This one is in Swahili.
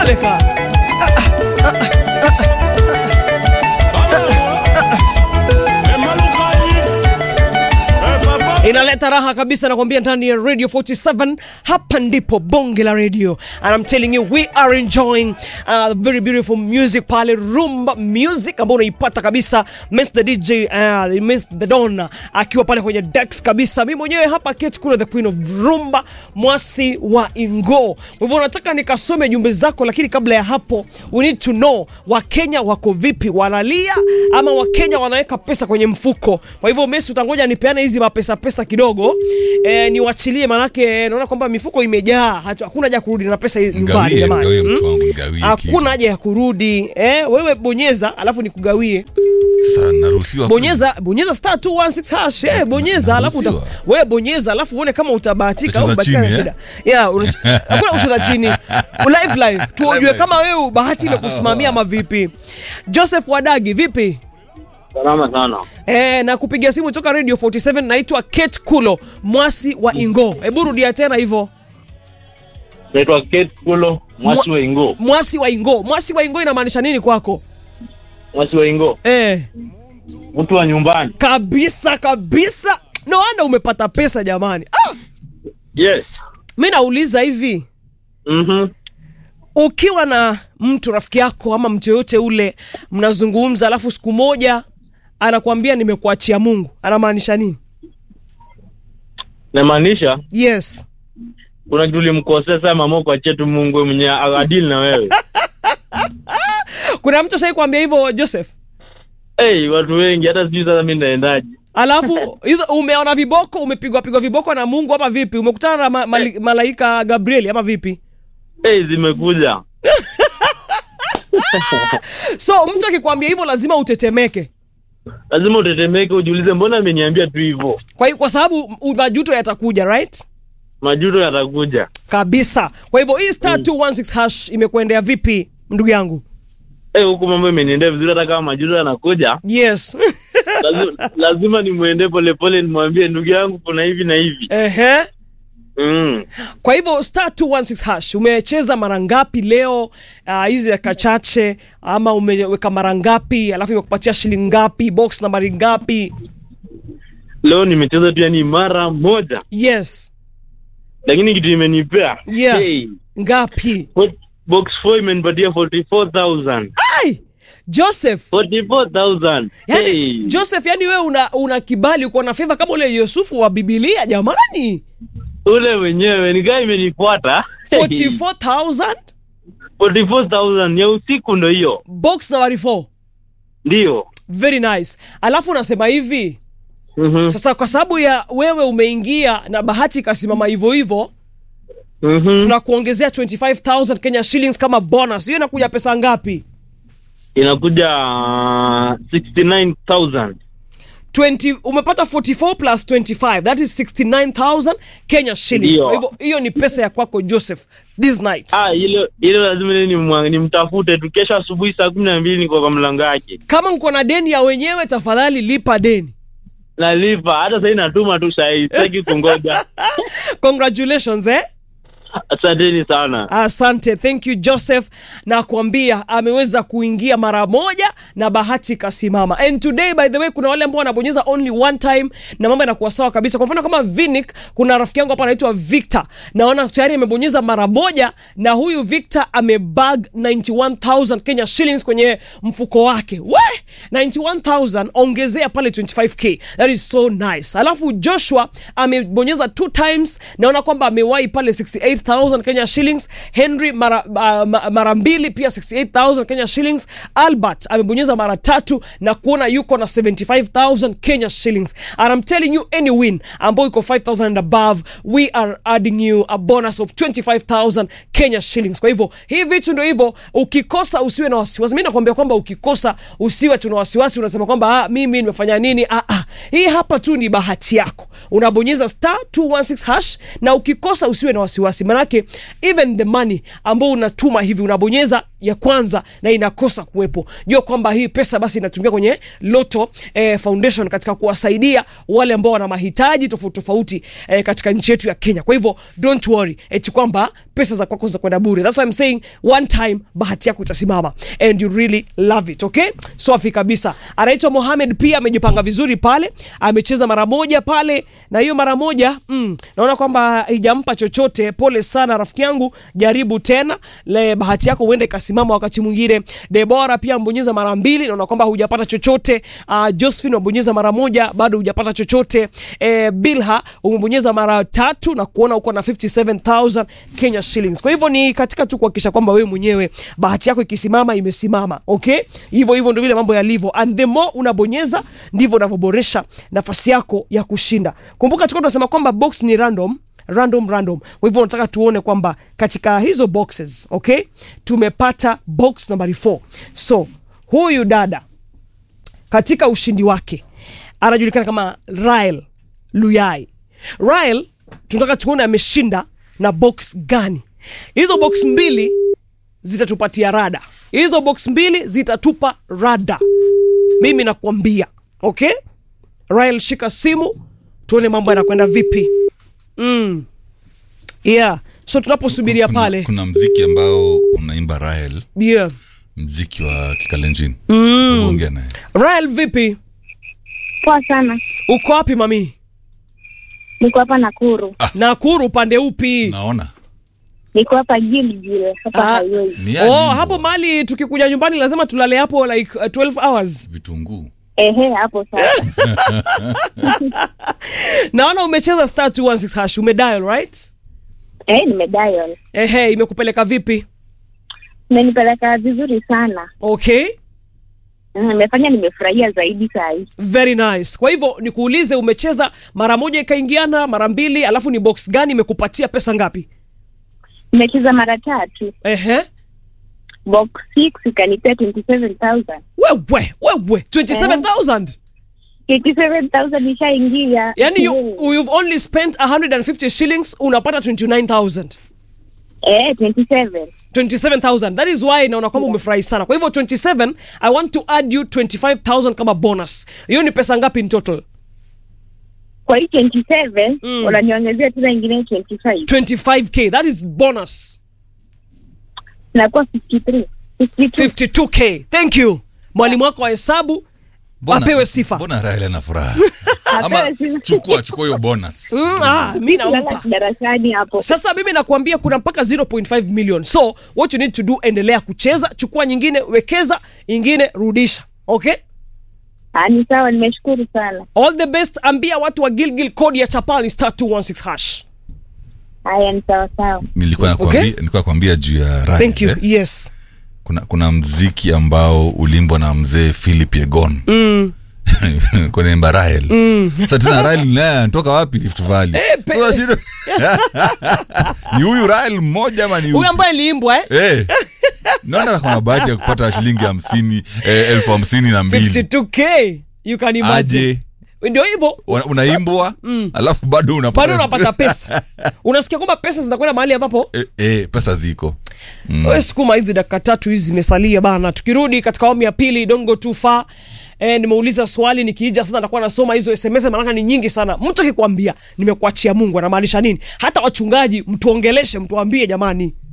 Kabeka. inaleta raha kabisa nakwambia ndani ya radio 47 hapa ndipo bonge la radio and I'm telling you we are enjoying uh, very beautiful music pale rumba music ambao unaipata kabisa Miss the DJ uh, Miss the Don akiwa pale kwenye decks kabisa mimi mwenyewe hapa Kate Kula the queen of rumba mwasi wa Ingo kwa hivyo nataka nikasome jumbe zako lakini kabla ya hapo we need to know wakenya wako vipi wanalia ama wakenya wanaweka pesa kwenye mfuko kwa hivyo Messi utangoja nipeane hizi mapesa pesa kidogo eh, niwachilie manake naona kwamba mifuko imejaa hatu- hakuna haja ya kurudi na pesa nyumbani Mgawie, jamani mgawie Hmm? mtu wangu, mgawie hakuna haja ya kurudi eh, wewe bonyeza alafu nikugawie Sasa naruhusiwa bonyeza bonyeza star 216 hash eh, bonyeza alafu uta, naruhusiwa. wewe bonyeza alafu uone kama utabahatika au Utacheza ubahatika na chini, shida yeah una- hakuna kucheza chini live live tuojue Live. kama wewe bahati imekusimamia ama vipi Joseph Wadagi vipi Salama sana. Eh, na kupigia simu toka Radio 47 naitwa Kate Kulo mwasi wa Ingo. Hebu rudia tena hivyo. Naitwa Kate Kulo, mwasi wa Ingo. Mwasi wa Ingo. Mwasi wa Ingo inamaanisha nini kwako? Mwasi wa Ingo, Eh, mtu wa nyumbani. kabisa kabisa. No wonder umepata pesa jamani. Ah, Yes. mimi nauliza hivi, Mhm. ukiwa na mtu rafiki yako ama mtu yoyote ule mnazungumza, alafu siku moja anakuambia nimekuachia Mungu, anamaanisha nini? Namaanisha Yes. kuna kitu ulimkosea sana mama kwa chetu Mungu mwenye agadili na wewe. Kuna mtu ashai kuambia hivyo Joseph? hey, watu wengi hata sijui sasa mimi naendaje. Alafu hizo umeona viboko, umepigwa pigwa viboko na Mungu ama vipi? Umekutana na ma, mali, malaika Gabrieli ama vipi? hey, zimekuja. So mtu akikwambia hivyo lazima utetemeke. Lazima utetemeke ujiulize mbona ameniambia tu hivyo. Kwa hiyo kwa sababu u- majuto yatakuja, right? Majuto yatakuja. Kabisa. Kwa hivyo hii star 216 hash imekuendea vipi ndugu yangu? Eh, huku mambo imeniendea vizuri hata kama majuto yanakuja. Yes. Lazima, lazima nimwende polepole nimwambie ndugu yangu kuna hivi na hivi. Ehe. Mm. Kwa hivyo star 216 hash umecheza mara ngapi leo ah, hizi dakika chache ama umeweka mara ngapi alafu imekupatia shilingi ngapi box nambari ngapi? Leo nimecheza tu yani mara moja. Yes. Lakini kitu imenipea. Yeah. Hey. Ngapi? Bo- Box 4 imenipatia 44,000. Ai! Joseph 44,000. Yani, Hey. Joseph, yani wewe una, una kibali uko na favor kama ule Yusufu wa Biblia jamani. Ule wenyewe ni gani imenifuata? 44,000 44,000 ya usiku ndo hiyo. box nambari 4. Ndio. Very nice. Alafu unasema hivi, Mhm. sasa kwa sababu ya wewe umeingia na bahati ikasimama hivyo hivyo, Mhm. tunakuongezea 25,000 Kenya shillings kama bonus. Hiyo inakuja pesa ngapi? Inakuja uh, 69,000. 20 umepata 44 plus 25 that is 69,000 Kenya shillings. Ndio. Kwa hivyo hiyo ni pesa ya kwako Joseph this night. Ah, hilo hilo lazima ni nimwa- nimtafute tu kesho asubuhi saa 12 niko kwa mlango yake. Kama uko na deni ya wenyewe, tafadhali lipa deni. Nalipa hata sasa natuma tu saa hii, sitaki kungoja. Congratulations eh? Asanteni sana. Asante, thank you Joseph, na kuambia ameweza kuingia mara moja na bahati ikasimama. And today by the way, kuna wale ambao wanabonyeza only one time na mambo yanakuwa sawa kabisa. Kwa mfano kama Vinic, kuna rafiki yangu hapa anaitwa Victor, naona tayari amebonyeza mara moja, na huyu Victor amebag 91000 Kenya shillings kwenye mfuko wake. We 91000 ongezea pale 25k, that is so nice. Alafu Joshua amebonyeza two times, naona kwamba amewahi pale 68000 Kenya shillings. Henry mara, uh, ma- mara mbili pia 68000 Kenya shillings. Albert amebonyeza mara tatu na kuona yuko na 75000 Kenya shillings. And I'm telling you any win ambayo iko 5000 and above, we are adding you a bonus of 25000 Kenya shillings. Kwa hivyo hii vitu ndio hivyo, ukikosa usiwe na wasiwasi. Mimi nakwambia kwamba ukikosa usiwe tuna wasiwasi, unasema kwamba ah, mimi nimefanya nini? Ah, ah. Hii hapa tu ni bahati yako. unabonyeza star 216 hash na ukikosa usiwe na wasiwasi manake even the money ambao unatuma hivi unabonyeza ya kwanza na inakosa kuwepo jua kwamba hii pesa basi inatumika kwenye loto eh, foundation katika kuwasaidia wale ambao wana mahitaji tofauti tofauti eh, katika nchi yetu ya kenya kwa hivyo don't worry eti kwamba pesa za kwako za kwenda bure that's why I'm saying one time bahati yako itasimama and you really love it okay safi kabisa anaitwa Mohamed pia amejipanga vizuri pale amecheza mara moja pale na hiyo mara moja mm, naona kwamba haijampa chochote pole sana rafiki yangu jaribu tena le bahati yako uende ikasimama wakati mwingine Debora pia mbonyeza mara mbili naona kwamba hujapata chochote uh, Josephine umebonyeza mara moja bado hujapata chochote eh, Bilha umebonyeza mara tatu na kuona uko na 57000 Kenya shillings kwa hivyo ni katika tu kuhakikisha kwamba wewe mwenyewe bahati yako ikisimama imesimama okay hivyo hivyo ndio vile mambo yalivyo and the more unabonyeza ndivyo unavyoboresha nafasi yako ya kushinda kumbuka tulikuwa tunasema kwamba box ni random random random kwa hivyo nataka tuone kwamba katika hizo boxes okay tumepata box nambari 4 so huyu dada katika ushindi wake anajulikana kama Rael Luyai. Rael tunataka tuone ameshinda na box gani. Hizo box mbili zitatupatia rada, hizo box mbili zitatupa rada, mimi nakwambia. Okay, Rael, shika simu tuone mambo yanakwenda vipi. Mm. Yeah, so tunaposubiria kuna, pale kuna mziki ambao unaimba Rael, yeah. mziki wa kikalenjin mm. ongea naye Rael, vipi, Poa sana, uko wapi mami? niko hapa Nakuru, Nakuru upande upi? naona niko hapa Gilgil hapa Ah. highway. ni yani Oh, hivyo. hapo mali tukikuja nyumbani lazima tulale hapo like uh, 12 hours. vitunguu Ehe, hapo sasa. Naona umecheza star 216 hash, umedial right? Eh, nimedial. Ehe, imekupeleka vipi? Imenipeleka vizuri sana. Okay, Mm, Nimefanya nimefurahia zaidi saa hii. very nice. Kwa hivyo nikuulize, umecheza mara moja ikaingiana, mara mbili, alafu ni box gani imekupatia pesa ngapi? Nimecheza mara tatu. Ehe, Box 6 ikanipea 27000. wewe wewe 27000 27000 ishaingia. yani you, Eh, you've only spent 150 shillings unapata 29000 Eh, 27. 27000 that is why naona kwamba umefurahi sana kwa hivyo 27 i want to add you 25000 kama bonus hiyo ni pesa ngapi in total Kwa hii 27 Mm. unaniongezea tena ingine 25. 25k that is bonus Inakuwa 53. 52. 52k thank you mwalimu wako wa hesabu Mbona- apewe sifa mbona Rael ana furaha Apewe ama sifa. chukua chukua hiyo bonus mm, ah, mi Kulala nampa darasani hapo. sasa mimi nakwambia kuna mpaka 0.5 million so what you need to do endelea kucheza chukua nyingine wekeza ingine rudisha okay Ah, ni sawa, nimeshukuru sana. all the best ambia watu wa gilgil code ya chapali star 216 hash Haya, ni sawa sawa. nilikuwa nakwambia nilikuwa nakwambia juu ya Rael thank you eh. yes kuna kuna mziki ambao ulimbwa na mzee Philip Yegon mm. kwenye imba Rael mm. sasa tena Rael naye anatoka wapi Rift Valley pe- Sasa shida- ni huyu Rael mmoja ama ni huyu ambaye aliimbwa eh? Eh. naona kuna bahati ya kupata shilingi hamsini eh, elfu hamsini na mbili 52k you can imagine aje ndio hivyo una- unaimbwa alafu bado unapata, bado unapata pesa unasikia kwamba pesa zinakwenda mahali ambapo eh, eh, pesa ziko mm. sukuma hizi dakika tatu hizi zimesalia bana tukirudi katika awamu ya pili dongo too far E, nimeuliza swali nikiija sasa nitakuwa nasoma hizo sms maanake ni nyingi sana mtu akikwambia nimekuachia mungu anamaanisha nini hata wachungaji mtuongeleshe mtuambie jamani